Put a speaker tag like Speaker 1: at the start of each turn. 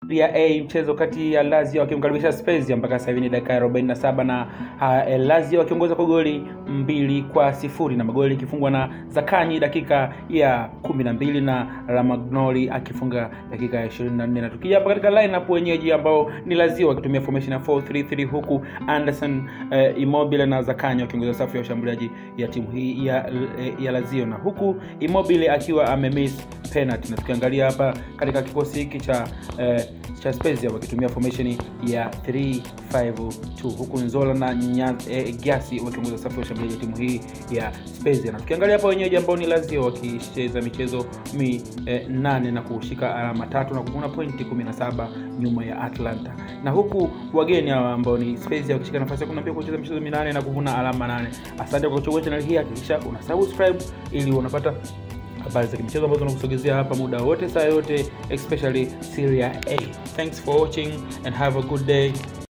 Speaker 1: Serie A mchezo kati ya Lazio wakimkaribisha Spezia mpaka sasa hivi ni dakika ya 47 na uh, Lazio wakiongoza kwa goli mbili kwa sifuri na magoli ikifungwa na Zakanyi dakika ya 12 na Ramagnoli akifunga dakika ya 24 na tukija hapa katika lineup wenyeji ambao ni Lazio wakitumia formation ya 4-3-3 huku Anderson uh, Immobile na Zakanyi wakiongoza safu ya ushambuliaji ya timu hii ya, ya Lazio na huku Immobile akiwa amemiss penalty na tukiangalia hapa katika kikosi hiki cha uh, cha Spezia wakitumia formation ya 352 huku Nzola na Nyaz, eh, Gyasi wakiongoza safu ya ushambuliaji ya timu hii ya Spezia. Na tukiangalia hapa wenyeji ambao ni Lazio wakicheza michezo mi eh, nane na kushika alama tatu na kuvuna pointi 17 nyuma ya Atlanta, na huku wageni hawa ambao ni Spezia wakishika nafasi ya 12 kucheza michezo minane na kuvuna alama nane. Asante kwa kuchagua channel hii, hakikisha una subscribe ili unapata habari za kimichezo ambazo tunakusogezea hapa muda wote saa yote especially Serie A. Thanks for watching and have a good day.